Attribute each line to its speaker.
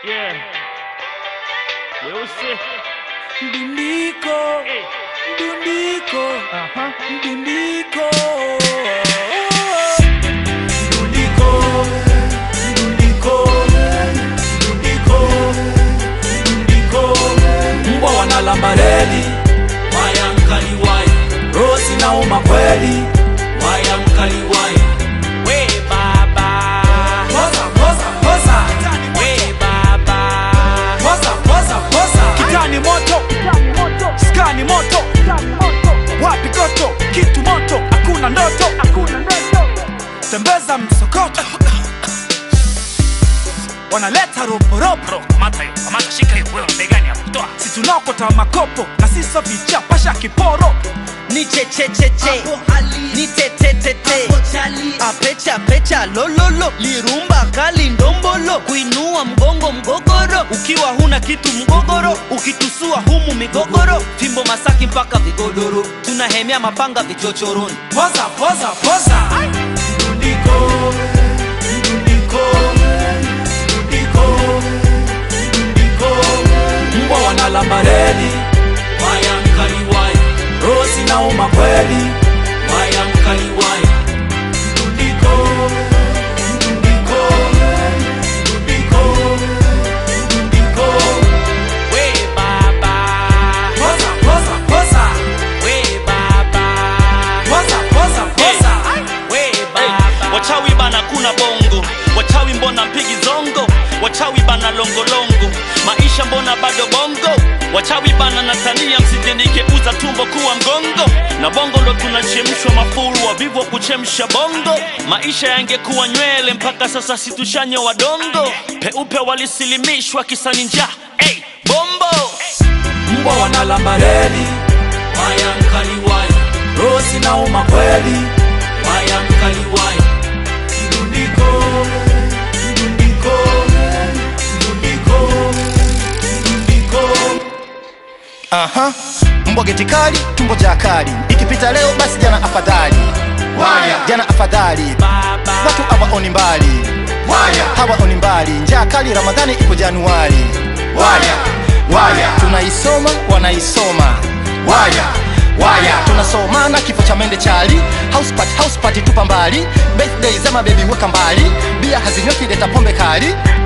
Speaker 1: Yeah. Weusi.
Speaker 2: Mdundiko,
Speaker 1: Hey.
Speaker 2: mdundiko,
Speaker 1: Aha.
Speaker 2: mdundiko. Mdundiko, mdundiko, mdundiko, mdundiko. Mbwa wanalamba reli,
Speaker 3: waya mkali waya
Speaker 2: rosi nauma kweli.
Speaker 3: waya mkali waya
Speaker 1: We baba.
Speaker 2: Poza, poza, poza.
Speaker 1: We baba.
Speaker 2: Poza, poza, poza. Kitani moto, skani moto, wapi goto, kitu moto, hakuna ndoto, tembeza msokoto, wanaleta roporopo,
Speaker 1: Kamata hiyo. Kamata shika hiyo. Wewe mbegani hapo. Toa.
Speaker 2: si tunaokota makopo na siso vicha pasha kiporo,
Speaker 4: ni chechecheche ni tetetete apecha pecha lololo lirumba kali ndombolo kuinua mgongo mgogoro ukiwa huna kitu mgogoro ukitusua humu migogoro fimbo masaki mpaka vigodoro tunahemea mapanga vichochoroni
Speaker 2: poza, poza, poza. Mdundiko, mdundiko, mdundiko, mdundiko. Mbwa wanalamba reli,
Speaker 3: waya mkali waya
Speaker 2: rosi nauma kweli.
Speaker 3: waya mkali waya
Speaker 2: Mdundiko, mdundiko, mdundiko, mdundiko.
Speaker 1: We baba.
Speaker 2: Poza, poza, poza.
Speaker 1: We baba.
Speaker 2: Poza, poza, poza.
Speaker 1: We baba.
Speaker 5: wachawi bana kuna bongo wachawi mbona mpigi zongo wachawi bana longolongo maisha mbona bado bongo wachawi bana natania msijenikeuza tumbo kuwa mgongo na bongo ndo tunachemshwa mafuru wavivu wa kuchemsha bongo maisha yangekuwa nywele mpaka sasa situshanye wadongo peupe walisilimishwa kisani njaa hey, bombo
Speaker 2: Mbwa wanalamba reli,
Speaker 3: waya mkali waya
Speaker 2: rosi nauma kweli.
Speaker 3: waya mkali waya
Speaker 2: Mdundiko, mdundiko, mdundiko, mdundiko.
Speaker 6: Aha, mbwa geti kali, tumbo ja kali. Ikipita leo basi jana afadhali. Waya, jana afadhali.
Speaker 1: Baba.
Speaker 6: Watu hawaoni mbali. Waya, hawaoni mbali. Njaa kali Ramadhani ipo Januari. Waya, waya, tunaisoma wanaisoma. Waya, waya, tunasomana kifo cha mende chali. House party, house party tupa mbali. Birthday za mabebi weka mbali. Bia hazinyweki leta pombe kali.